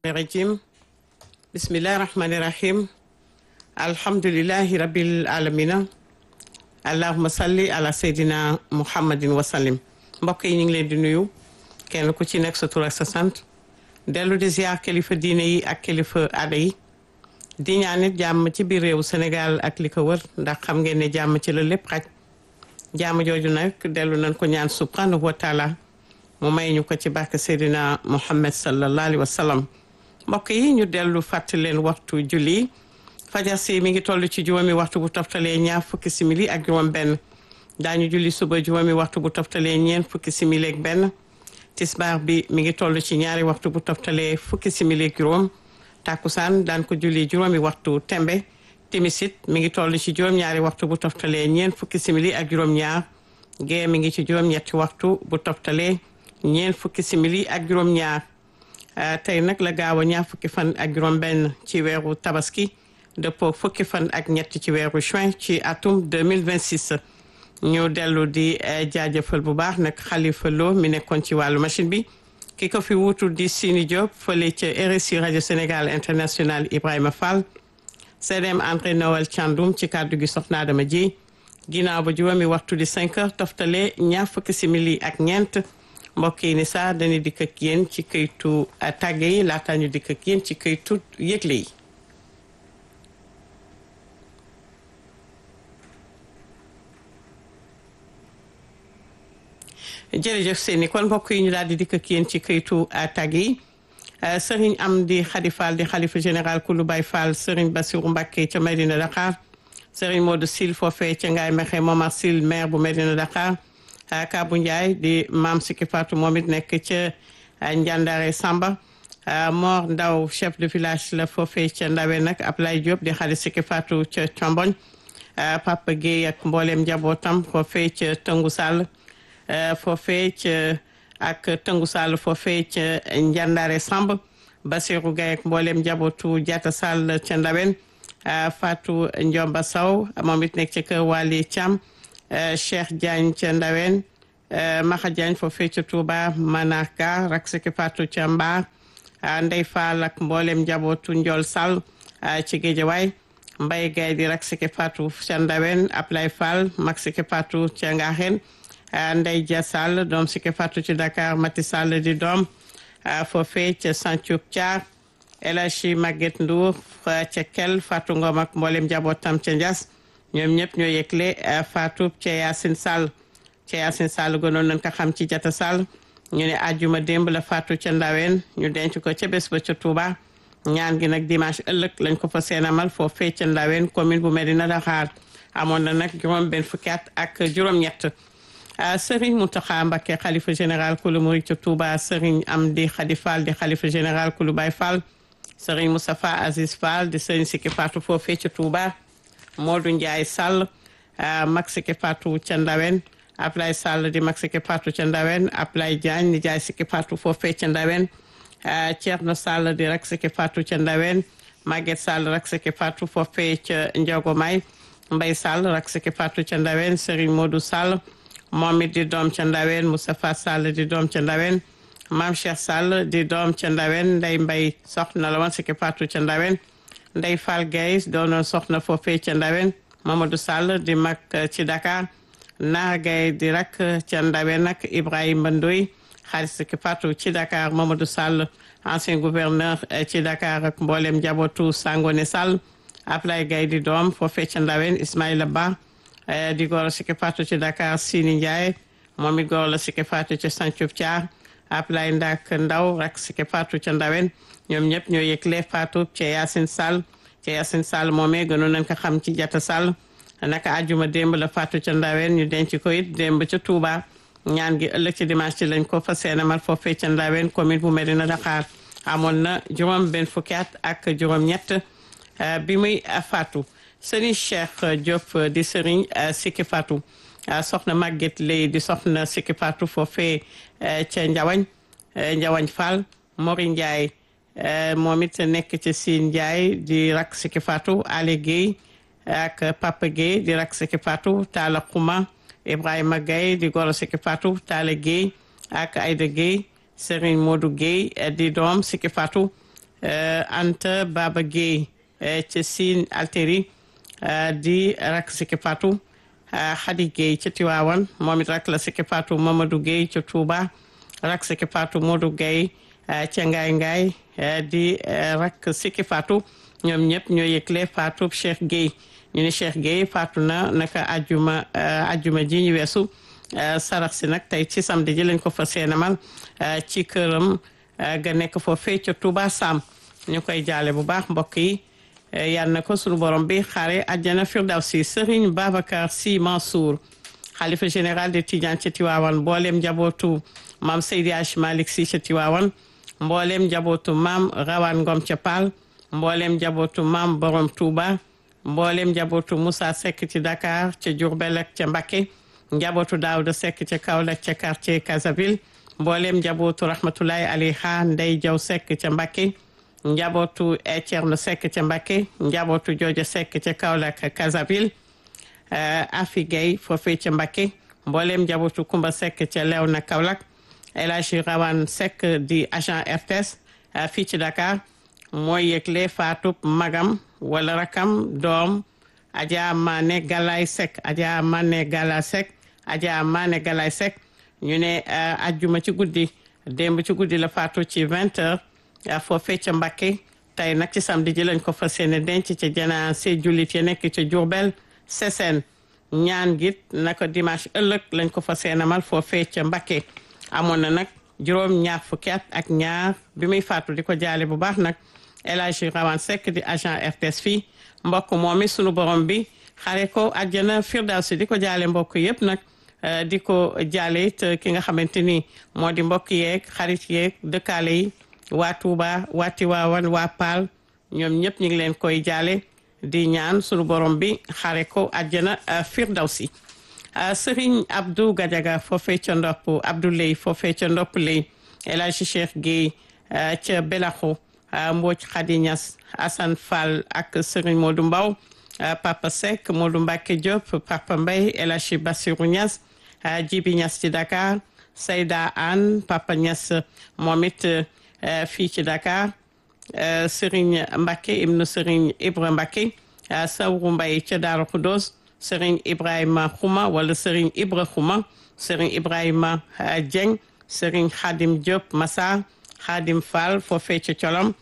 rajim bismillahi rahmani rahim alhamdulillahi rabbil alamina allahuma salli ala seydina muhammadin wasallim mbokk yi ñu ngi leen di nuyu kenn ku ci nekk sa tur ak sa sant dellu di ziar kilifa diine yi ak kilifa aada yi di ñaan nit jàmm ci biir réewu Sénégal ak li ko wër ndax xam ngeen ne jàmm ci la lépp xaj jàmm jooju nag dellu nañ ko ñaan subhanahu wa taala mu may ñu ko ci barke Seydina Muhammad sallallahu alayhi wa sallam mbokk yi ñu dellu fàttali leen waxtu julli fajar si mi ngi toll ci juróomi waxtu bu toftalee ñaar fukki simili ak juróom benn daañu julli suba juróomi waxtu bu toftalee ñeent fukki simili ak benn tisbaar bi mi ngi toll ci ñaari waxtu bu toftalee fukki simili ak juróom takkusaan daan ko julli juróomi waxtu tembe timisit mi ngi toll ci juróom-ñaari waxtu bu toftalee ñeent fukki simili ak juróom-ñaar gee mi ngi ci juróom-ñetti waxtu bu toftalee ñeent fukki simili ak juróom-ñaar tey nag la gaaw a ñaar fukki fan ak juróom-benn ci weeru tabaski dëppoo fukki fan ak ñett ci weeru juin ci atum 2026 ñu dellu di jaajëfal bu baax nag Khalifa Lo mi nekkoon ci wàllu machine bi ki ko fi wuutu di Sini Diop fële ca RSI rajo Sénégal international Ibrahima Fall CDM André Noël Thiandoum ci kàddu gi soxna Adama ji ginnaaw ba juróomi waxtu di 5 heures toftale ñaar fukki simili ak ñeent mbokk yi ni sax dañuy dikk ak yéen ci këytu tàgge yi laataa ñu dikk ak yéen ci këytu yëgle yi. jërëjëf seeni kon mbokk yi ñu daal di dikk ak yéen ci këytu tàgg yi sëriñ am di xadi fall di xalifa général kulu bay fall sëriñ basiru mbàkke ca Medina Dakar sëriñ Modou Sil foofee ca ngaay mexe Momar Sil maire bu Medina Dakar Kabu Ndiaye di maam Siki Fatou moom it nekk ca Njàndare Samba Mor Ndaw chef de village la foofee ca Ndawe nag Ablaye Diop di xali Siki Fatou ca Comboñ Papa Guèye ak mbooleem njabootam foofee ca Tëngu Sall foofee ca ak tëngu sall foofee ca njàndare samb basiru gay ak mboolem njabootu jata sall ca ndawen fatou njomba saw moom it nekk ca kër wali thiam cheikh diagne ca ndawen maxa diagne foofee ca touba manaka rak siki fatou ca mbaar ndey fall ak mboolem njabootu njol sall ci géejawaay mbay gay di rak siki fatou ca ndawen ablay fall mag siki fatou ca ngaxen Ndey Dia Sall doom si ke fàttu ci Dakar Mati Sall di doom foofee ca Santhiou Thiar El Hadji Maguette Ndour ca Kel Fatou Ngom ak mboolem njabootam ca Ndias ñoom ñëpp ñoo yëgle Fatou ca Yacine Sall ca Yacine Sall gënoon nañ ko xam ci Jata Sall ñu ne àjjuma démb la Fatou ca Ndaween ñu denc ko ca bés ba ca Touba ñaan gi nag dimanche ëllëg lañ ko fa seenamal foofee ca Ndaween commune bu Medina Dakar amoon na nag juróom benn fukki at ak juróom-ñett Sëriñ Mountakha Mbacké xalifa général kulu murid ca Touba Sëriñ Amdi Khady Fall di xalifa général kulu Baye Fall Sëriñ Moustapha Aziz Fall di Sëriñ Siki Fatou foofee ca Touba Modou Ndiaye Sall mag Siki Fatou ca Ndawen Ablaye Sall di mag Siki Fatou ca Ndawen Ablaye Diagne di jaay Siki Fatou foofee ca Ndawen Thierno Sall di rak Siki Fatou ca Ndawen Maguette Sall rak Siki Fatou foofee ca Ndiogomay Mbaye Sall rak Siki Fatou ca Ndawen Sëriñ Modou Sall moom it di doom ca ndawen Moustapha Sall di doom ca ndawen maam Cheikh Sall di doom ca ndawen nday mbay soxna la woon Siki Fatou ca ndawen nday Fall Gaye doonoon soxna foofee ca ndawen Mamadou Sall di mag ci Dakar Naar Gaye di rak ca ndawen nag Ibrahima Ndoy xaalis Siki Fatou ci Dakar Mamadou Sall ancien gouverneur ci Dakar ak mboolem njabootu Sangone Sall Ablaye Gaye di doom foofee ca ndawen Ismaïla Ba di góor la Siki Fatou ci Dakar Sini Ndiaye moom it góor la Siki Fatou ci Santhiou Thiar Ablaye Ndak Ndaw rak Siki Fatou ca Ndawen ñoom ñëpp ñoo yëgle Fatou ca Yacine Sall ca Yacine Sall moomee gënoon nañ ko xam ci Jata Sall naka àjjuma démb la Fatou ca Ndawen ñu denc ko it démb ca Touba ñaan gi ëllëg ci dimanche ci lañ ko fa seenamal foofee ca Ndawen commune bu Medina Dakar amoon na juróom benn fukki at ak juróom ñett bi muy Fatou sëriñ Cheikh Diop di sëriñ Siki Fatou soxna Maguette Lay di soxna Siki Fatou foofee ca Njawañ Njawañ Fall Mori Ndiaye moom it nekk ci Siin Ndiaye di rak Siki Fatou Ale Guèye ak Papa Guèye di rak Siki Fatou Talla Xuma Ibrahima Guèye di goro Siki Fatou Talla Guèye ak Aïda Guèye Serigne Modou Guèye di doom Siki Fatou Anta Baba Gueye ca Sine Alteri di rak Siki Fatou Khady Gueye ca Tiwaawan moom it rak la Siki Fatou Mamadou Gueye ca Touba rak Siki Fatou Modou Gueye ca Ngaay Ngaay di rak Siki Fatou ñoom ñëpp ñoo yëgle Fatou Cheikh Gueye ñu ne Cheikh Gueye faatu na naka ajuma ajuma ji ñu weesu sarax si nag tey ci samedi ji lañ ko fa seenamal ci këram ga nekk foofee ca Touba Sam ñu koy jaale bu baax mbokk yi yal na ko sunu borom bi xaare àjjana firdawsi Serigne Babacar Sy Mansour xalifa général de Tidiane ca Tiwaawan mboolem njabootu maam Seydi Hadj Malick Sy ca Tiwaawan mboolem njabootu maam Rawane Ngom ca Paal mboolem njabootu maam Borom Touba mboolem njabootu Moussa Seck ci Dakar ca Diourbel ak ca Mbacké njabootu Daouda Seck ca Kaolack ca quartier Casaville mboolem njabootu Rahmatulahi Alayha Ndey Jaw Seck ca Mbacké njabootu Thierno Seck ca Mbacké njabootu Jooja Seck ca Kaolack Casaville Afi Gueye foofee ca Mbacké mboolem njabootu Kumba Seck ca Léona Kaolack El Hadji Rawane Seck di agent RTS fii ci Dakar mooy yëgle faatub magam wala rakam doom Adja Mané Galaye Seck Adja Mané Gala Seck Adja Mané Galaye Seck ñu ne ajjuma ci guddi démb ci guddi la faatu ci vingt heures foofee ca Mbacké tey nag ci samedi ji lañ ko fas yéene denc ca janaase jullit ya nekk ca Diourbel Sessène ñaan git naka dimanche ëllëg lañ ko fas yéene amal foofee ca Mbacké amoon na nag juróom ñaar fukki at ak ñaar bi muy faatu di ko jaale bu baax nag El Hadji Rawane Seck di agent RTS fii mbokk moom it sunu borom bi xare ko àjjana firdawsi di ko jaale mbokk yëpp nag di ko jaale it ki nga xamante ni moo di mbokk yeeg xarit yeeg dëkkaale yi waa Touba waa Tiwaawan waa Paal ñoom ñëpp ñu ngi leen koy jaale di ñaan sunu borom bi xare ko àjjana firdawsi Serigne Abdou Gadiaga foofee ca ndopp Abdou Lay foofee ca ndopp lay El Hadji Cheikh Gueye ca Belaxo Mbodj Khady Niass Assane Fall ak Serigne Modou Mbaw Papa Seck Modou Mbacke Diop Papa Mbaye El Hadji Bassirou Niass Djibi Niass ci Dakar Seyda Anne Papa Niass moom it fii ci Dakar Serigne Mbacke ibnu Serigne Ibra Mbacke Sawru Mbaye ca Daaru Khoudoss Serigne Ibrahima Khouma wala Serigne Ibra Khouma Serigne Ibrahima Dieng Serigne Khadim Diop Massa Khadim Fall foofee ca colom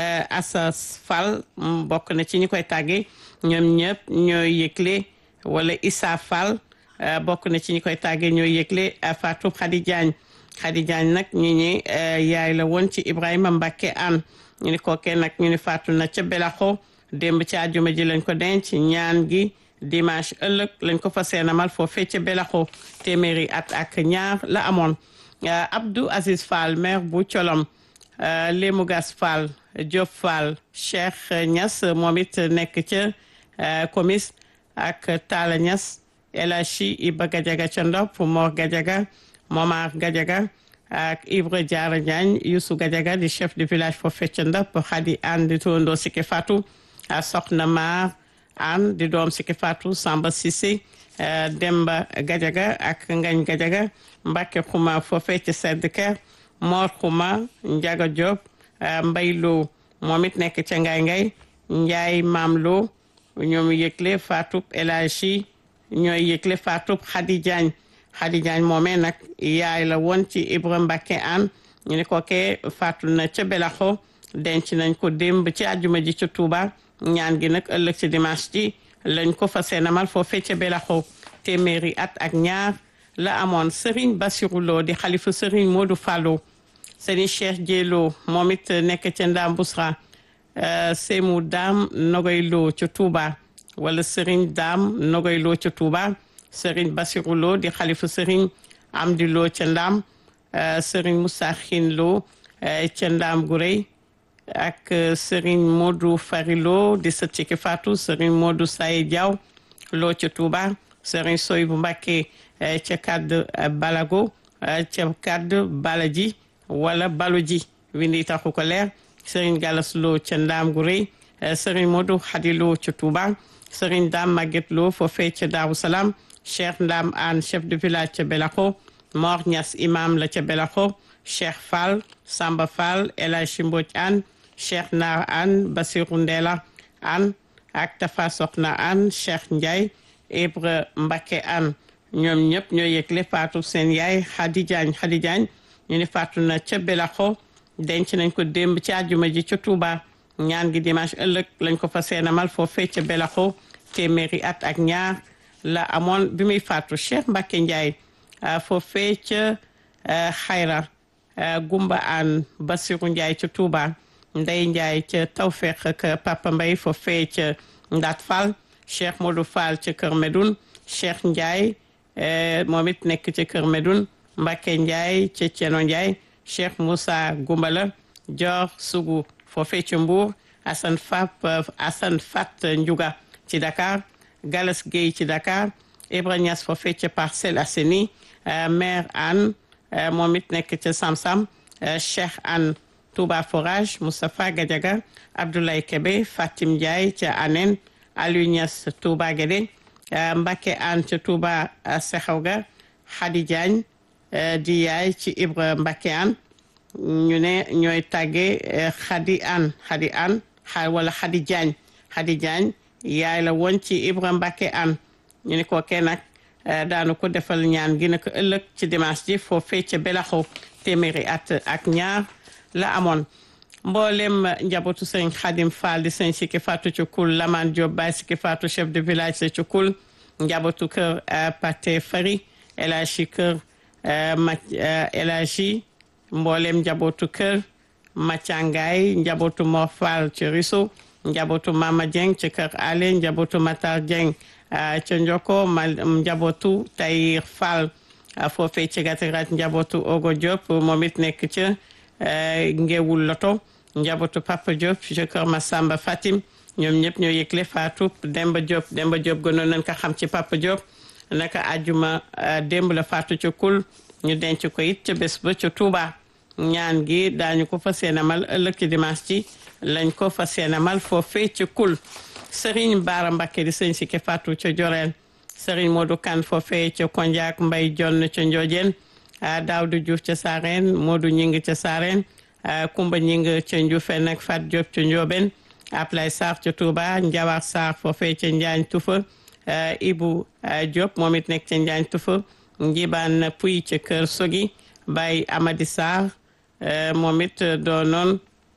Assas Fall bokk na ci ñi koy tàggee ñoom ñëpp ñooy yëgle wala Issa Fall bokk na ci ñi koy tàggee ñooy yëgle Fatou Khady Diagne Khady Diagne nag ñu ni yaay la woon ci Ibrahima Mbacke an ñu ni kookee nag ñu ni faatu na ca Belaxo démb ci àjjuma ji lañ ko denc ñaan gi dimanche ëllëg lañ ko fa seenamal foofee ca Belaxo téeméeri at ak ñaar la amoon Abdou Aziz Fall maire bu colom Lému Gas Fall Diop Fall Cheikh Niass moom it nekk ca comis ak Talla Niass El Hadji Iba Gadiaga ca Ndop Mor Gadiaga Momar Gadiaga ak Ibra Diarra Diagne Youssou Gadiaga di chef de village foofee ca Ndop Khady Anne di turandoo Siki Fatou Soxna Mar Anne di doom Siki Fatou Samba Cissé Demba Gadiaga ak Ngañ Gadiaga Mbacke Xuma foofee ca Sedd Kër Mor Xuma Ndiaga Diop Mbay Lo moom it nekk ca Ngay Ngay Njaay Maam Lo ñoom yëgle Fatou El Hadji ñooy yëgle Fatou Khady Diagne Khady Diagne moomee nag yaay la woon ci Ibra Mbacke an ñu ne ko kee faatu na ca Belaxo denc nañ ko démb ci àjjuma ji ca Touba ñaan gi nag ëllëg ci dimanche ji lañ ko fa seenamal foofee ca Belaxo téeméeri at ak ñaar la amoon Serigne Bassirou Lo di xalifa Serigne Modou Fallo Serigne Cheikh Dielo moom it nekk ca Ndam Bousra Seymu Dam Nogoy Lo ca Touba wala Serigne Dam Nogoy Lo ca Touba Serigne Bassirou Lo di xalifa Serigne Amdi Lo ca Ndam Serigne Moussa Xin Lo ca Ndam gu rëy ak Serigne Modou Fari Lo di sët ci ki Fatou Serigne Modou Saye Diaw Lo ca Touba Serigne Soy bu Mbàkke ca kàdd Balago ca kàdd Balaji wala Baloji windi taxu ko leer Serigne Galas Lo ca Ndam gu rëy Serigne Modou Khady Lo ca Touba Serigne Dame Maguette Lo foofee ca Daaru Salaam Cheikh Ndam Anne chef de village ca Belaxo Mor Niass imam la ca Belaxo Cheikh Fall Samba Fall El Hadji Mbodj Anne Cheikh Naar An Basiru Ndela An ak Tafa Soxna An Cheikh Ndiaye Ibra Mbacke An ñoom ñëpp ñoo yëgle faatu seen yaay Khady Diagne Khady Diagne ñu ne faatu na ca Belaxo denc nañ ko démb ci àjjuma ji ca Touba ñaan gi dimanche ëllëg lañ ko fa seenamal foofee ca Belaxo téeméeri at ak ñaar la amoon bi muy faatu Cheikh Mbacke Ndiaye foofee ca Xayra Gumba An Basiru Ndiaye ca Touba Ndey Ndiaye ca Tawfeex ak Papa Mbay foofee ca Ndaat Fall Cheikh Modou Fall ca Kër Medoun Cheikh Ndiaye moom it nekk ca Kër Medoun Mbacke Ndiaye ca Ceno Ndiaye Cheikh Moussa Gumbala Dior Sougou foofee ca Mbour Assane Fap Assane Fat Ndiouga ci Dakar Galas Gueye ci Dakar Ibra Niass foofee ca Parcelles Assainies maire Anne moom it nekk ca Samsam Cheikh Anne Touba Forage Moustapha Gadiaga Abdoulaye Kebe Fatim Ndiaye ca Anen Aliou Niass Touba Guédé Mbacke Anne ca Touba Sexawga Khady Diagne di yaay ci Ibra Mbacke Anne ñu ne ñooy tàgge Khady Anne Khady Anne wala Khady Diagne Khady Diagne yaay la woon ci Ibra Mbacke Anne ñu ne ko kenn nag daanu ko defal ñaan gi nag ëllëg ci dimanche ji foofee ca Belaxo téeméeri at ak ñaar la amoon mboolem njabootu sëñ Xadim Fall di sëñ Sikki Fatou ci kul Laman Diop Baye Sikki Fatou chef de village sa ci kul njabootu kër Pate Fari El Hadji kër ma El Hadji mboolem njabootu kër Macangay njabootu Mor Fall ci Riso njabootu Mama Dieng ci kër Ale njabootu Matar Dieng ca Njoko ma njabootu Tayir Fall foofee ci Gatirat njabootu Ogo Diop moom it nekk ca Ngewul Loto njabootu Papa Diop ci kër Massamba Fatim ñoom ñëpp ñoo yëgle faatu Demba Diop Demba Diop gënoon nañ ko xam ci Papa Diop naka àjjuma démb la faatu ca kul ñu denc ko it ca bés ba ca Touba ñaan gi daañu ko fas yéenemal ëllëg ci dimanche ci lañ ko fas yéenemal foofee ca kul Serigne Baara Mbakke di sëñ Sikki Fatou ca Joreel Serigne Modou Kane foofee ca Kondiak Mbay Jonn ca Ndiodiène Daawdu Diouf ca Saareen Modou Ñing ca Saareen Kumba Ñing ca Ndioufène ak Fat Diop ca Ndiobène Ablay Sarr ca Touba Njawar Sarr foofee ca Njaañ Tufa Ibu Diop moom it nekk ca Njaañ Tufa Njibaan Puy ca Kër Sogi Baye Amadi Sarr moom it doonoon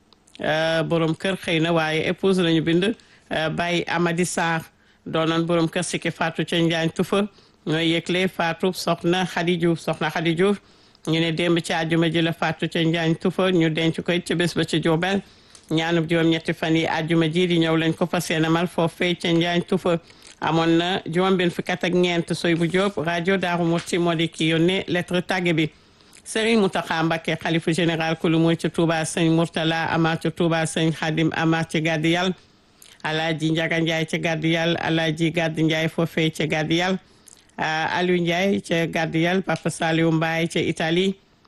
borom kër xëy na waaye épouse lañu bind Baye Amadi Sarr doonoon borom kër Sikki Fatou ca Njaañ Tufa ñooy yëgle Fatou soxna Khady Diouf soxna Khady Diouf ñu ne démb ci àjjuma ji la Fatou ca Njaañ Tufa ñu denc koy ca bés ba ca Diourbel ñaanub juróom-ñetti fan yi àjjuma ji di ñëw lañ ko fas yéene mal foofee ca Njaañ Tufa amoon na juróom-benn fukki at ak ñeent soy bu Diop rajo Daaru Musti moo di ki yónnee lettre tàgge bi Serigne Mountakha Mbacké xalifa général kulu mooy ca Touba sëñ Mourtala Amar ca Touba sëñ Khadim Amar ca Gàddi Yàlla Alaaji Njaga Njaay ca Gàddi Yàlla Alaaji Gàddi Njaay foofee ca Gàddi Yàlla Aliou Njaay ca Gàddi Yàlla Papa Saliou Mbaye ca Italie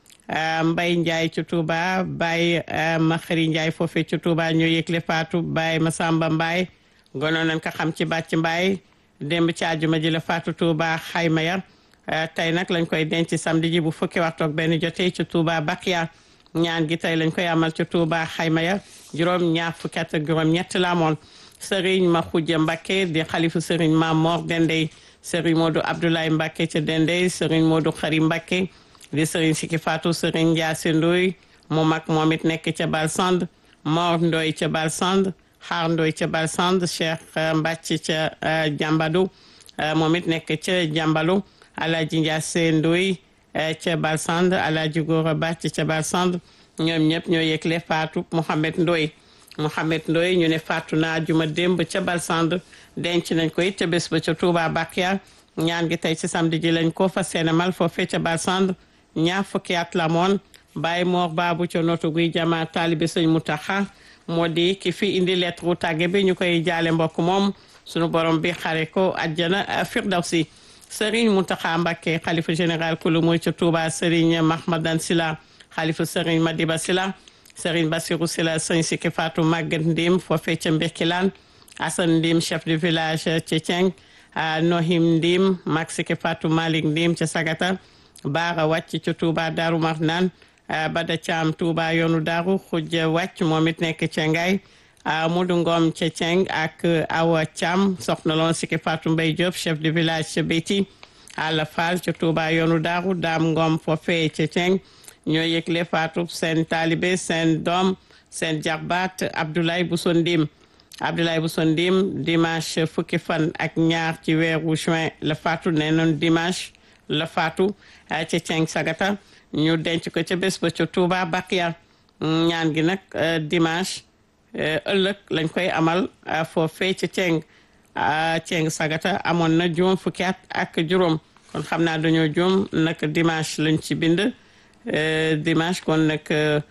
Mbay Njaay ca Touba Baye Maxari Njaay foofee ca Touba ñoo yëgle faatu Baye Masamba Mbaye gonoon nañ ko xam ci bàcc Mbaye démb ci àjjuma ji la faatu Touba xayma ya tey nag lañ koy denc samedi ji bu fukki waxtu ak benn jotee ci Touba Bakia ñaan gi tey lañ koy amal ci Touba xayma ya juróom ñaar fukki at ak juróom ñett la amoon Serigne ma xujja Mbacké di xalifu Serigne ma Mor Dendey Serigne Modou Abdoulaye Mbacké ca Dendey Serigne Modou Xari Mbacké di Serigne Sikki Fatou Serigne Ndiasse Ndoy mu mag moom it nekk ca Balsand Mor Ndoy ca Balsand Xaar Ndoy ca Balsand Cheikh Mbacc ca Jambadu moom it nekk ca Jambalu Alaaji Ndiasse Ndoy ca Balsand Alaaji Gora Bàcc ca Balsand ñoom ñëpp ñoo yëgle faatu Mouhamed Ndoy Mouhamed Ndoy ñu ne faatu naa juma démb ca Balsand denc nañ ko it ca bés ba ca Touba Bakia ñaan gi tey ci samedi ji lañ ko fas yéene mal foofee ca Balsand ñaar fukki at la moon Baye Mor Babu ca notu guy jama taalibe sëñ Mutaxa moo di ki fi indi lettre tàgge bi ñu koy jaale mbokk moom sunu borom bi xare ko àjjana firdawsi Serigne Mountakha Mbacké xalifa général kulu mooy ca Touba Serigne Mahmadan Sila xalifa Serigne Madiba Sila Serigne Bassirou Sila sëñ Sikki Fatou Maguette Ndim foofee ca Mbirkilaan Assane Ndim chef de village ca Thieng Nohim Ndim mag Sikki Fatou Malick Ndim ca Sagata Baara wàcc ca Touba Darou Marnane Bada Thiam Touba yoonu Daaru Xujja Wàcc moom it nekk ca Ngaay Mudu Ngom ca Ceng ak Awa Thiam soxna loon Siki Fatou Mbaye Diop chef de village ca Béti Alla Fall ca Touba yoonu Daaru Daam Ngom foofee ca Ceng ñoo yëgle Fatou seen taalibe seen doom seen jarbaat Abdoulaye Bousso Ndim Abdoulaye Bousso Ndim dimanche fukki fan ak ñaar ci weeru juin la faatu nee noon dimanche la faatu ca Ceng Sagata ñu denc ko ca bés ba ca Touba Bakia ñaan gi nag dimanche ëllëg lañ koy amal foofee ca Ceng Ceng Sagata amoon na juróom fukki at ak juróom kon xam naa dañoo juum nag dimanche lañ ci bind dimanche kon nag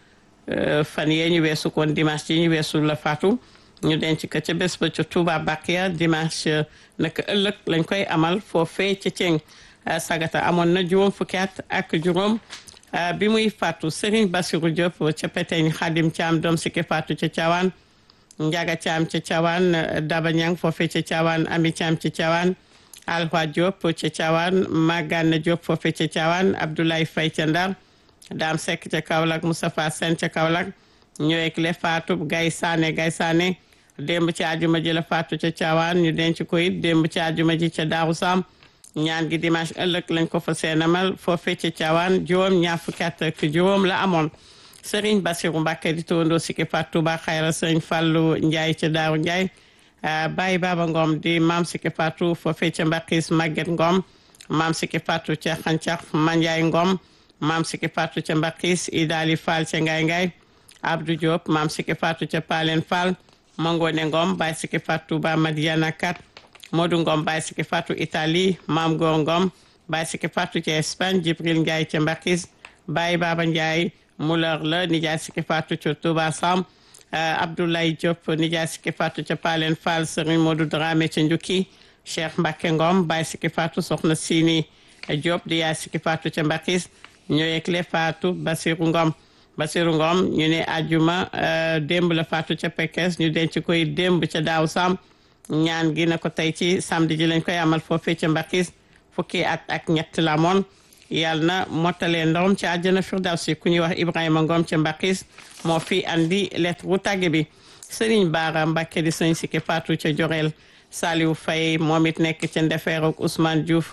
fan yee ñu weesu kon dimanche yi ñu weesu la faatu ñu denc ko ca bés ba ca Touba Bakia dimanche nag ëllëg lañ koy amal foofee ca Ceng Sagata amoon na juróom fukki at ak juróom bi muy faatu Serigne Bassirou Diop ca Peteñ Xadim Thiam doom si ke faatu ca Thiawane Ndiaga Thiam ca Thiawane Daba Niang foofee ca Thiawane Ami Thiam ca Thiawane Alwa Diop ca Thiawane Magane Diop foofee ca Thiawane Abdoulaye Faye ca Ndar Dame Seck ca Kaolack Moustapha Sène ca Kaolack ñëweeg le faatu Gaye Sané Gaye Sané démb ci àjjuma ji la faatu ca Thiawane ñu denc ko it démb ci àjjuma ji ca Daaru Sam ñaan gi dimanche ëllëg lañ ko fa seenamal foofee ca Thiawane juróom ñaar fukki at ak juróom la amoon Serigne Bassirou Mbacké di tawandoo Siki Fatou Touba Xayra Serigne Fallou Ndiaye ca Daaru Ndiaye Baye Baba Ngom di maam Siki Fatou foofee ca Mbakis Maguette Ngom maam Siki Fatou ca Xancax Mandiaye Ngom maam Siki Fatou ca Mbakis Idali Fall ca Ngay Ngay Abdou Diop maam Siki Fatou ca Palen Fall Mangone Ngom Baye Siki Fatou Touba Madiana Kat Modou Ngom Baye Siki Fatou Italie Maam Góor Ngom Baye Siki Fatou ca Espagne Jibril Ndiaye ca Mbakis Baye Baba Ndiaye Muller la Nijaay Siki Fatou ca Touba Sam Abdoulaye Diop Nijaay Siki Fatou ca Palen Fall Serigne Modou Dramé ca Njukki Cheikh Mbacke Ngom Baye Siki Fatou soxna Sini Diop di yaay Siki Fatou ca Mbakis ñoo yegle Fatou Basirou Ngom Basirou Ngom ñu ne ajuma démb la Fatou ca Pekes ñu denc koy démb ca Daaw Sam ñaan gi na ko tey ci samedi ji lañ koy amal foofee ca Mbakis fukki at ak ñett la moon yàlla na mottalee ndawam ci àjjana firdawsi ku ñuy wax Ibrahima Ngom ca Mbakis moo fi andi lettre bu tàgge bi Serigne Bara Mbacké di sëñ Siki Fatou ca Jorel Saliou Faye moom it nekk ca Ndefeer ak Ousmane Diouf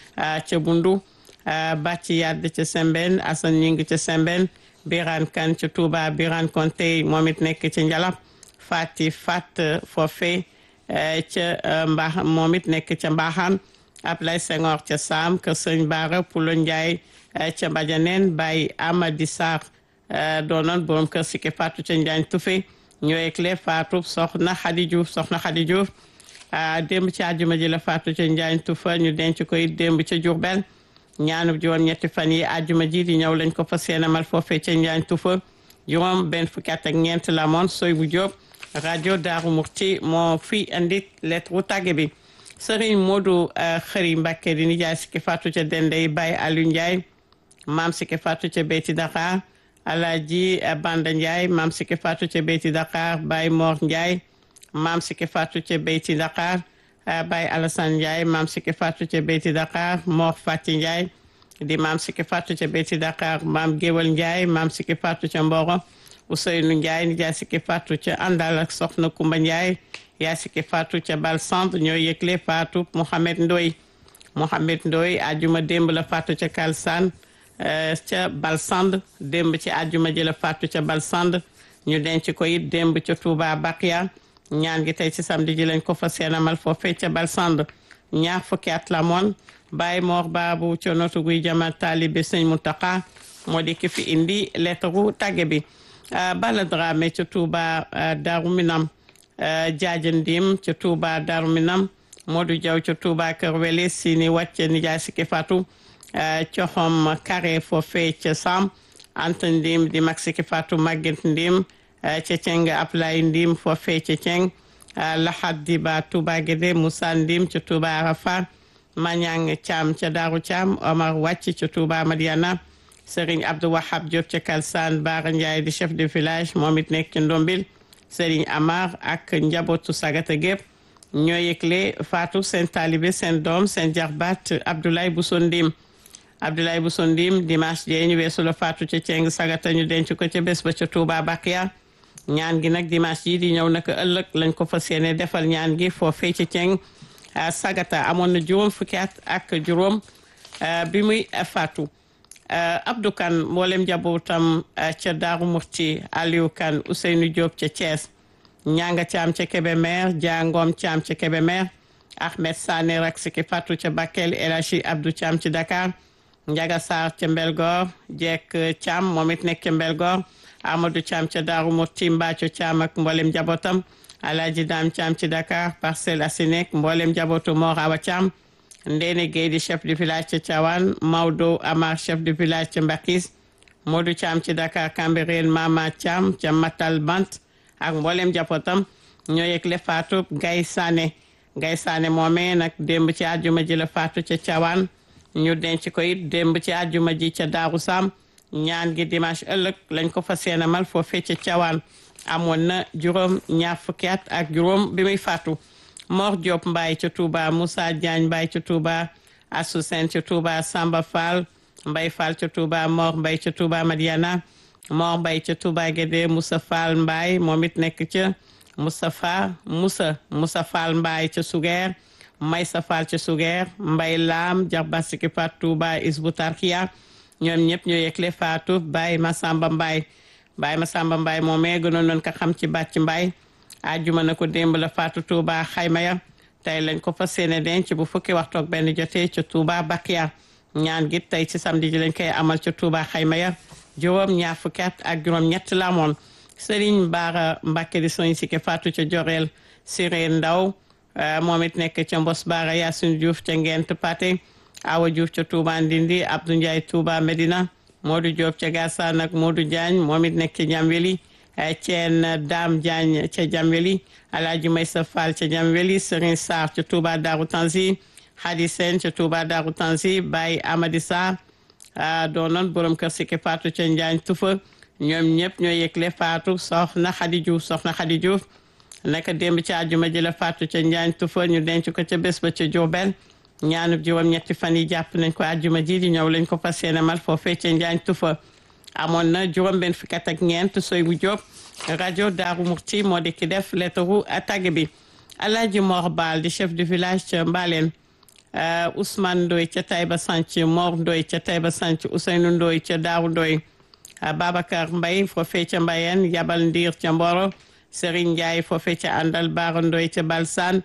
ca Bundu Bàcci Yadd ca Sembène Assane Ñing ca Sembène Birane Kane ca Touba Birane Konte moom it nekk ca Njalab Fati Fat foofee ca mbaax moom it nekk ca mbaaxaan Ablaye Senghor ca Saam kër Sëñ Baara Pulo Ndiaye ca Mbajaneen Baye Amadi Sarr doonoon borom kër Siki Fatou ca Njaañ Tufe ñoo ekle Fatou soxna Xadi Diouf soxna Xadi Diouf démb ci àjjuma ji la Fatou ca Njaañ Tufa ñu denc koy démb ca Jurbel ñaanub juróom ñetti fan yi àjjuma ji di ñëw lañ ko fa seenamal foofee ca Njaañ Tufa juróom benn fukki at ak ñeent la moon soy bu Jóob rajo Daaru Murti moo fi andi lettre wu tàgge bi Serigne Modou Xëri Mbacké di nijaay Siki Fatou ca Dendey Baye Aliou Ndiaye maam Siki Fatou ca Beyti Dakar Alaaji Banda Ndiaye maam Siki Fatou ca Beyti Dakar Baye Mor Ndiaye maam Siki Fatou ca Beyti Dakar Baye Alassane Ndiaye maam Siki Fatou ca Beyti Dakar Mor Fati Ndiaye di maam Siki Fatou ca Beyti Dakar maam Géwal Ndiaye maam Siki Fatou ca Mboro Ousseynou Ndiaye nijaay Siki Fatou ca Andal ak Soxna Kumba Ndiaye yaa Siki Fatou ca Balsand ñoo yëgle Fatou Mohamed Ndoy Mohamed Ndoy ajuma démb la Fatou ca Kalsane ca Balsand démb ci ajuma ji la Fatou ca Balsand ñu denc ko it démb ca Touba Bakia ñaan gi tey ci samedi ji lañ ko fa seenamal foofee ca Balsand ñaar fukki at la moon Baye Mor Baabu ca notu guy jama taalibe Sëñ Muntaka moo di ki fi indi lettre gu tàgge bi Bala Dramé ca Touba Darou Minam Jaaja Ndim ca Touba Darou Minam Modou Diaw ca Touba Kër Wele Sini wàcce nijaay Siki Fatou coxom carré foofee ca Sam Anta Ndim di mag Siki Fatou Maguette Ndim ca Ceng Ablay Ndim foofee ca Ceng Lahad Diba Touba Guédé Moussa Ndim ca Touba Arafa Mañang Thiam ca Daaru Thiam Omar wàcc ca Touba Madiana Serigne Abdou Wahab Diop ca Kalsane Bara Ndiaye di chef de village moom it nekk ca Ndombil Serigne Amar ak njabootu Sagata gépp ñoo yëgle Fatou seen taalibe seen doom seen jarbaat Abdoulaye Bousso Ndim Abdoulaye Bousso Ndim dimanche jee ñu weesu la faatu ca Ceng Sagata ñu denc ko ca bés ba ca Touba Bakia ñaan gi nag dimanche yi di ñëw naka ëllëg lañ ko fas yéene defal ñaan gi foofee ca Ceng Sagata amoon na juróom fukki at ak juróom bi muy faatu Abdou Kane mboolem njabootam ca Daaru Murti Aliou Kane Ousseynou Diop ca Thiès ñanga caam ca Kébémer jangom caam ca Kébémer Ahmed Sané rak siki faatu ca Bakel El Hadji Abdou Caam ci Dakar Njaga Sarr ca Mbelgoor Jekk Caam moom it nekk ca Mbelgoor Amadou Caam ca Daaru Murti Mbaaco Caam ak mboolem njabootam Alaaji Daam Caam ci Dakar Parcelles Assainies mboolem njabootu Mor Awa Caam Ndéné Guèye di chef de village ca Thiawane Maodo Amar chef de village ca Mbakis Modou Thiam ci Dakar Cambérène Mama Thiam ca Matal Bant ak mboolem jàppotam ñoo yëgle faatu Gay Sané Gay Sané moomee nag démb ci àjjuma ji la faatu ca Thiawane ñu denc ko it démb ci àjjuma ji ca Daaru Sam ñaan gi dimanche ëllëg lañ ko fas yéene mal foofee ca Thiawane amoon na juróom ñaar fukki at ak juróom bi muy faatu Mor Diop Mbaye ca Touba Moussa Diagne Mbaye ca Touba Assou Sène ca Touba Samba Fall Mbaye Fall ca Touba Mor Mbaye ca Touba Madiana Mor Mbaye ca Touba Guédé Moussa Fall Mbaye moom it nekk ca Moustapha Moussa Moussa Fall Mbaye ca Sugeer Maysa Fall ca Sugeer Mbaye Lam Jarba Siki Fat Touba Isbu Tarkiya ñoom ñëpp ñoo yëgle faatu Baye Massamba Mbaye Baye Massamba Mbaye moomee gënoon nañ ko xam ci bàcc Mbaye ajjuma na ko démb la faatu Touba xayma ya tey lañ ko fas yéene denc bu fukki waxtu ak benn jotee ca Touba Bakia ñaan gi tey ci samedi ji lañ koy amal ca Touba xayma ya juróom ñaar fukki at ak juróom ñett la amoon Serigne Bara Mbacke di soñ si ke faatu ca Joreel Siré Ndaw moom it nekk ca Mbos Bara Yacine Diouf ca Ngent Paté Awa Diouf ca Touba Ndindi Abdou Ndiaye Touba Medina Modou Diop ca Gassane ak Modou Diagne moom it nekk ca Jamweli Ceen Dame Diagne ca Jamweli Alaaji Maysa Fall ca Jamweli Serigne Sarr ca Touba Darou Tanzi Hadi Sène ca Touba Darou Tanzi Baye Amadi Sarr doonoon borom kër Siki Fatou ca Njaañ Tufa ñoom ñëpp ñoo yëgle Fatou soxna Khady Diouf soxna Khady Diouf naka démb ci àjjuma ji la Fatou ca Njaañ Tufa ñu denc ko ca bés ba ca Diourbel ñaanub juróom ñetti fan yi jàpp nañ ko àjjuma ji di ñëw lañ ko fas yéene mal foofee ca Njaañ Tufa amoon na juróom benn fukki at ak ñeent soy bu Jóob rajo Daaru Murti moo di ki def lettaru tagg bi Alaaji Mor Baal di chef de village ca Mbaleen Ousmane Ndoy ca Taïba Sanc Mor Ndoy ca Taïba Sanc Ousseynou Ndoy ca Daaru Ndoy Babacar Mbay foofee ca Mbayeen Yabal Ndiir ca Mboro Serigne Ndiaye foofee ca Àndal Baara Ndoy ca Balsaan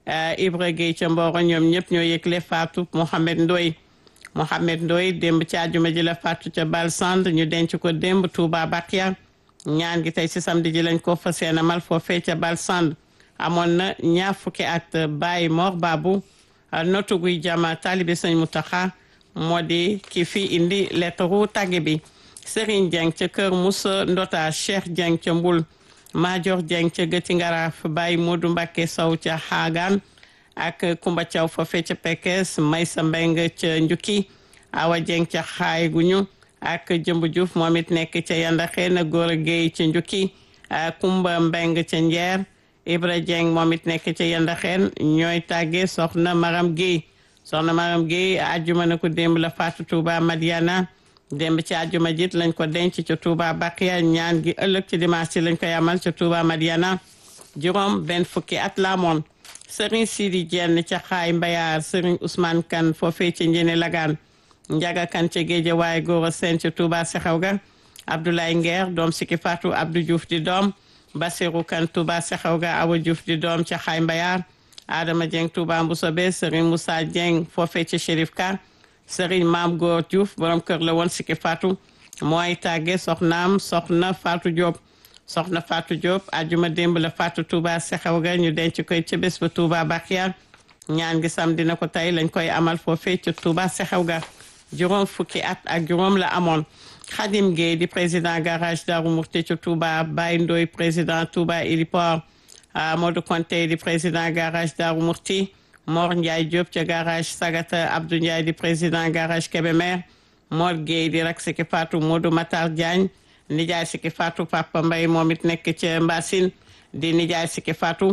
Ibra Gueye ca Mboro ñoom ñëpp ñoo yëgle faatu Mohamed Ndoy Mohamed Ndoy démb ci àjjuma ji la faatu ca Balsand ñu denc ko démb Touba Bakia ñaan gi tey ci samedi ji lañ ko fas yéene mal foofee ca Balsand amoon na ñaar fukki at Baye Mor Babu notu guy jama taalibe sëñ Mutaxa moo di ki fi indi lettaru tàgge bi Serigne Dieng ca Kër Moussa Ndota Cheikh Dieng ca Mbul Major Dieng ca Gëti Ngaraaf Baye Modou Mbacke Sow ca Xaagaan ak Kumba Thiaw foofee ca Pekes Maysa Mbeng ca Njukki Awa Dieng ca Xaay Guñu ak Jëmb Diouf moom it nekk ca Yandaxe na Góor Géey ca Njukki Kumba Mbeng ca Njeer Ibra Dieng moom it nekk ca Yandaxeen ñooy tàggee soxna Maram Guèye soxna Maram Guèye àjjuma na ko démb la faatu Touba Madiana démb ci àjjuma jit lañ ko denc ca Touba Bakiya ñaan gi ëllëg ci dimanche ci lañ koy amal ca Touba Madiana juróom benn fukki at la amoon Serigne Sidi Dieng ca Xaay Mbayaar Serigne Ousmane Kane foofee ca Njene Lagaan Njaga Kane ca Géeja waaye góor a seen ca Touba Sexew ga Abdoulaye Nguer doom siki faatu Abdou Diouf di doom Basirou Kane Touba Sexew ga Awa Diouf di doom ca Xaay Mbayaar Adama Dieng Touba Mbusobe Serigne Moussa Dieng foofee ca Chérif Ka Serigne Maam Góor Diouf borom kër la woon siki faatu mooy tàgge soxnaam soxna Fatou Diop soxna Fatou Diop ajuma démb la Fatou Touba Sexew ga ñu denc koy ca bés ba Touba Bakiya ñaan gi sam dina ko tey lañ koy amal foofee ca Touba Sexew ga juróom fukki at ak juróom la amoon Khadim Gueye di président garage Darou Murti ca Touba Baye Ndoy président Touba Ilipor Modou Konté di président garage Darou Murti Mor Ndiaye Diop ca garage Sagata Abdou Ndiaye di président garage Kébémer Mor Gueye di rak siki Fatou Modou Matar Diagne nijaay siki Fatou Papa Mbaye moom it nekk ca Mbassine di nijaay siki Fatou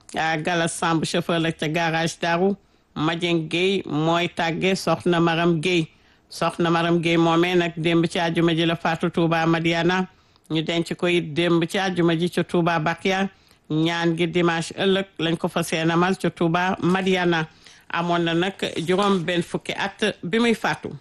Galas Samb chauffeur la ca garage Darou Madieng Gueye mooy tàgge soxna Maram Gueye soxna Maram Gueye moomee nag démb ci àjjuma ji la faatu Touba Madiana ñu denc ko it démb ci àjjuma ji ca Touba Bakia ñaan gi dimanche ëllëg lañ ko fa seenamal ca Touba Madiana amoon na nag juróom benn fukki at bi muy faatu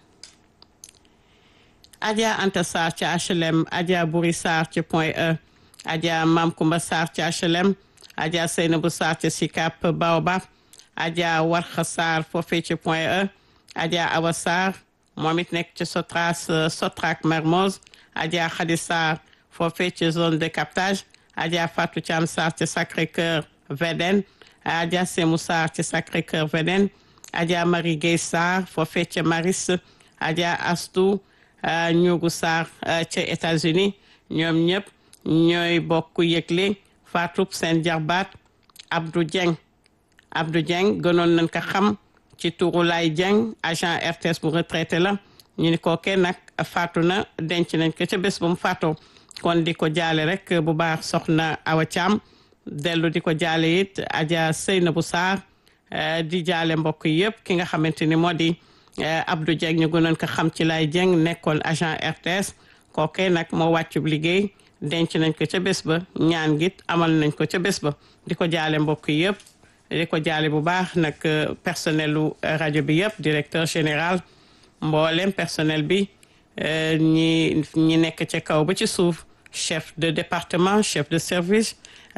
Adja Anta Sarr ci HLM Adja Buri Sarr ci Point E Adja Mam Kumba Sarr ci HLM Adja Seynabou Sarr ci Sicap Baobab Adja Warxa Sarr foofee ci Point E Adja Awa Sarr moom it nekk ci Sotras Sotrac Mermoz Adja Khady Sarr foofee ci zone de captage Adja Fatou Thiam Sarr ci Sacré-Cœur Védène Adja Semou Sarr ci Sacré-Cœur Védène Adja Marie Gueye Sarr foofee ci Maris Adja Astou Ñugu Sarr ca États-Unis ñoom ñëpp ñooy bokk yëgle faatu seen jarbaat Abdou Dieng Abdou Dieng gënoon nañ ko xam ci turu Lay Dieng agent RTS bu retraité la ñu ni kookee nag faatu na denc nañ ko ca bés bu mu faatoo kon di ko jaale rek bu baax soxna Awa Thiam dellu di ko jaale it Adja Seynabou Sarr di jaale mbokk yëpp ki nga xamante ni moo di Abdou Dieng ñu gënoon ko xam ci Lay Dieng nekkoon agent RTS kookee nag moo wàccub liggéey denc nañ ko ca bés ba ñaan git amal nañ ko ca bés ba di ko jaale mbokk yëpp di ko jaale bu baax nag personnelu rajo bi yëpp directeur général mboolem personnel bi ñi ñi nekk ca kaw ba ci suuf chef de département chef de service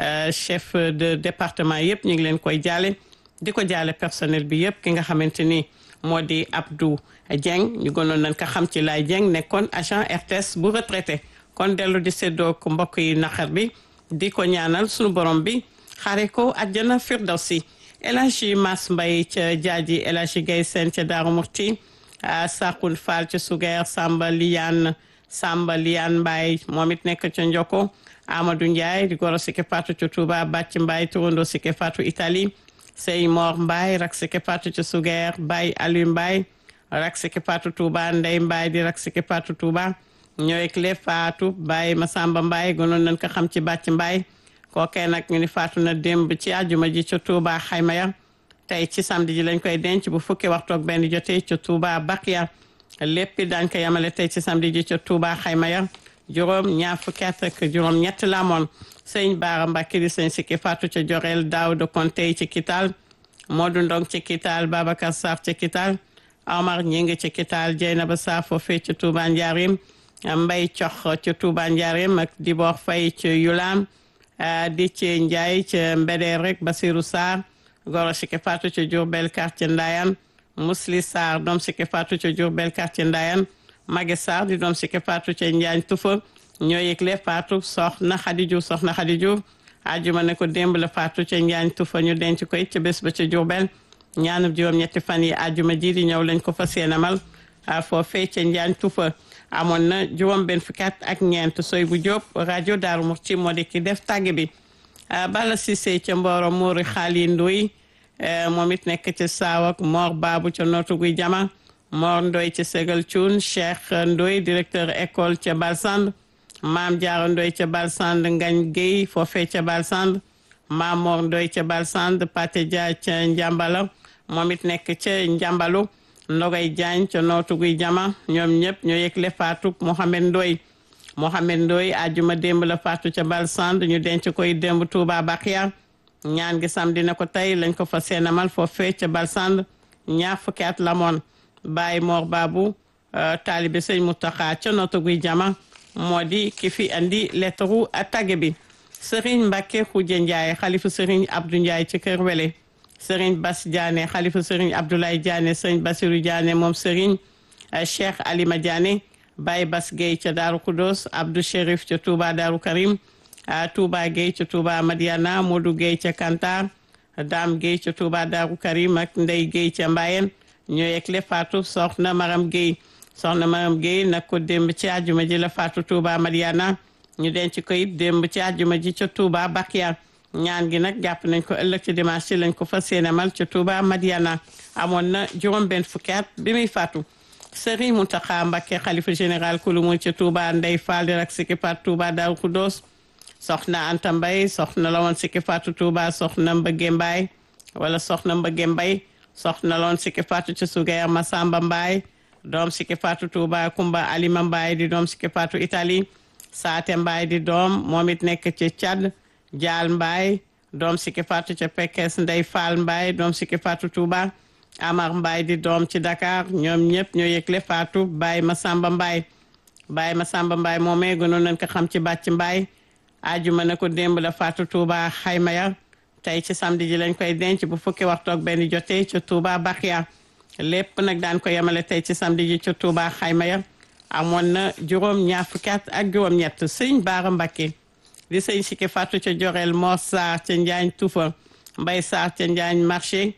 chef de département yëpp ñu ngi leen koy jaale di ko jaale personnel bi yëpp ki nga xamante ni moo di Abdou Dieng ñu gënoon nañ ko xam ci Lay Dieng nekkoon agent RTS bu retraité kon dellu di séddoo ko mbokk yi naqar bi di ko ñaanal sunu borom bi xare ko àjjana firdawsi El Hadji Mas Mbaye ca jaaji El Hadji Gaye Sène ca Daaru Murti Sakun Fall ca Sugeer Samba Liyaan Samba Liyaan Mbaye moom it nekk ca Njoko Amadou Ndiaye di goro sike fatu ca Touba Bàcc Mbaye turando sike fatu Italie Sey Mor Mbaye rak sike fatu ca Sugeer Baye Aliou Mbaye rak sike fatu Touba Ndey Mbaye di rak sike fatu Touba ñooy clé faatu Baye Masamba Mbaye gënoon nañ ko xam ci Bàcc Mbaye kookee nag ñu ni faatu na démb ci àjjuma ji ca Touba xayma ya tey ci samedi ji lañ koy denc bu fukki waxtu ak benn jotee ca Touba Bakia lépp daañ ko yamale tey ci samedi ji ca Touba xayma ya juróom ñaar fukki at ak juróom ñett la amoon sëñ Baara Mbàkke di sëñ sikki faatu ca Jorel Daawda Konte ci Kital Modou Ndong ci Kital Babacar Sarr ci Kital Omar Ñing ci Kital Jeynaba Sarr foofee ca Touba Njaarim Mbay Cox ca Touba Njaarim ak Dibor Fay ca Yulam di ci Njaay ca Mbeder rek Basiru Sarr goro sike faatu ca Diourbel quartier Ndayan Musli Sarr doom sike faatu ca Diourbel quartier Ndayan Mage Sarr di doom sike faatu ca Njaañ Tufa ñoo yëgle faatu soxna Xadi Juuf soxna Xadi Juuf ajuma ne ko démb la faatu ca Njaañ Tufa ñu denc ko it ca bés ba ca Diourbel ñaanub juróom-ñetti fan yi ajuma ji di ñëw lañ ko fa seenamal foofee ca Njaañ Tufa amoon na juróom benn fukki at ak ñeent soy bu Jóob rajo Daaru Muxti moo di ki def tàgge bi Bala Cissé ca Mboro Mouri Xaali Ndoy moom it nekk ci Saawak Mor Baabu ca Nootu Guy Jama Mor Ndoy ca Ségal Cuun Cheikh Ndoy directeur école ca Balsand Maam Jaara Ndoy ca Balsand Ngañ Guèye foofee ca Balsand Maam Mor Ndoy ca Balsand Pate Dia ca Njambala moom it nekk ca Njambalu Ndogay Jaañ ca Nootu Guy Jama ñoom ñëpp ñoo yëgle faatu Mohamed Ndoy Mohamed Ndoy ajuma démb la faatu ca Balsand ñu denc koy démb Touba Bakia ñaan gi samedi na ko tey lañ ko fa seenamal foofee ca Balsand ñaar fukki at la moon Baye Mor Babu taalibe sëñ Mountakha ca Nootu Guy Jama moo di ki fi andi lettre a tagge bi Serigne Mbacke Khoudia Ndiaye xalifu Serigne Abdou Ndiaye ci Kër Wele Serigne Bass Diané xalifu Serigne Abdoulaye Diané Serigne Bassirou Diané moom Serigne Cheikh Alima Diané Baye Bass Gueye ca Daaru Kudos Abdou Chérif ca Touba Daaru Karim Touba Gueye ca Touba Madiana Modou Gueye ca Kantar Dame Gueye ca Touba Daaru Karim ak Ndey Gueye ca Mbayen ñoo yegle faatu soxna Maram Gueye soxna Maram Gueye nag ko démb ci àjjuma ji la faatu Touba Madiana ñu denc ko it démb ci àjjuma ji ca Touba Bakia ñaan gi nag jàpp nañ ko ëllëg ci dimanche ci lañ ko fas yéenemal ca Touba Madiana amoon na juróom benn fukki at bi muy faatu Serigne Mountakha Mbacké xalifa général kulu mu ca Touba Ndey Fall di rak sikki faatu Touba Daaru Kudos soxna Anta Mbay soxna la woon sikki faatu Touba soxna Mbëgge Mbaay wala soxna Mbëgge Mbay soxna la woon sikki faatu ca Sugeer Masamba Mbaay doom sikki faatu Touba Kumba Alima Mbaye di doom sikki faatu Italie Saate Mbaye di doom moom it nekk ci Tchad Jaal Mbaye doom sikki faatu ca Pekes Ndey Fall Mbaye doom sikki faatu Touba Amar Mbaye di doom ci Dakar ñoom ñëpp ñoo yëgle faatu Baye Masamba Mbaye Baye Masamba Mbaye moomee gënoon nañ ko xam ci bàcc Mbaye ajuma na ko démb la faatu Touba xayma ya tey ci samedi ji lañ koy denc bu fukki waxtu ak benn jotee ca Touba Bakhia lépp nag daan ko yemale tey ci samedi ji ca Touba xayma ya amoon na juróom ñaar fukki at ak juróom-ñett sëñ Baara Mbakke di sëñ sikki faatu ca Jorel Mor Sarr ca Njaañ Tufa Mbay Sarr ca Njaañ marché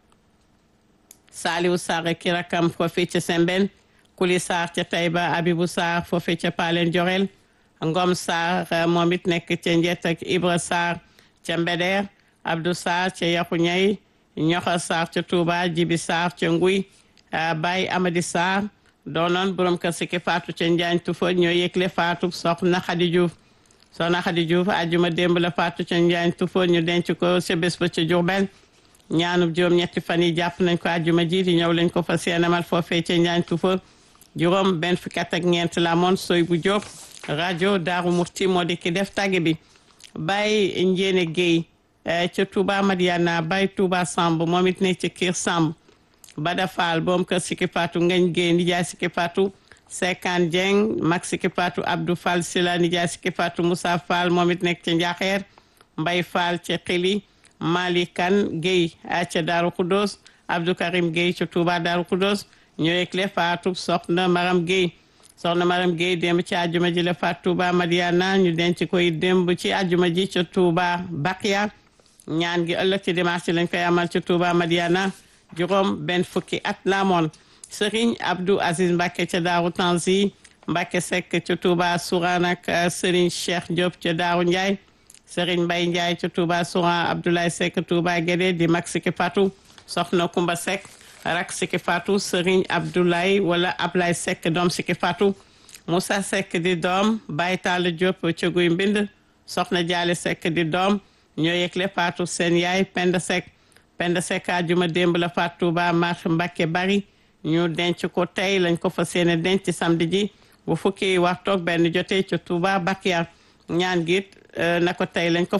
Saliou Sarr ki rakam foofe ca Sembène Kuli Sarr ca Taïba Abibou Sarr foofe ca Palen Jorel Ngom Sarr moom it nekk ca Njet ak Ibra Sarr ca Mbeder Abdou Sarr ca Yaxu Ñay Ñoxo Sarr ca Touba Jibi Sarr ca Nguy Baye Amadi Sarr doonoon borom kër sikki faatu ca Njaañ Tufa ñoo yëgle faatu soxna Xadi Diouf soxna Xadi Diouf ajuma démb la faatu ca Njaañ Tufa ñu denc ko ca bés ba ca Jurbel ñaanub juróom ñetti fan yi jàpp nañ ko ajuma ji di ñëw lañ ko fa seenamal foofee ca Njaañ Tufa juróom benn fukki at ak ñeent la moon soy bu Jóob rajo Daaru Murti moo di ki def tàgge bi Baye Njéene Guèye ca Touba Madiana Baye Touba Samb moom it nekk ca Kër Samb Bada Fall boom kër Sikki Fatou Ngañ Guèye nijaay Sikki Fatou Sekan Dieng mag Sikki Fatou Abdou Fall Sila nijaay Sikki Fatou Moussa Fall moom it nekk ca Njaxeer Mbay Fall ca Xili Mali Kan Guèye ca Daaru Khoudoss Abdou Karim Guèye ca Touba Daaru Khoudoss ñoo yëgle Fatou soxna Maram Guèye soxna Maram Guèye démb ci àjjuma ji la faat Touba Madiana ñu denc koy démb ci àjjuma ji ca Touba Bakhia ñaan gi ëllëg ci dimanche lañ koy amal ca Touba Madiana juróom benn fukki at la moon Serigne Abdou Aziz Mbacke ca Daaru Tanzi Mbacke Seck ca Touba Sourane ak Serigne Cheikh Diop ca Daaru Ndiaye Serigne Mbaye Ndiaye ca Touba Sourane Abdoulaye Seck Touba Guédé di mag Sikki Fatou soxna Kumba Seck rak Sikki Fatou Serigne Abdoulaye wala Ablaye Seck doom Sikki Fatou Moussa Seck di doom Baye Talla Diop ca Guy Mbind soxna Jaale Seck di doom ñoo yëgle Fatou seen yaay Penda Seck Penda Seck ajuma démb la Fatou Touba marché Mbacke bari ñu denc ko tey lañ ko fas yéene denc samedi ji bu fukki waxtoog benn jotee ca Touba Bakhia ñaan gi na ko tey lañ ko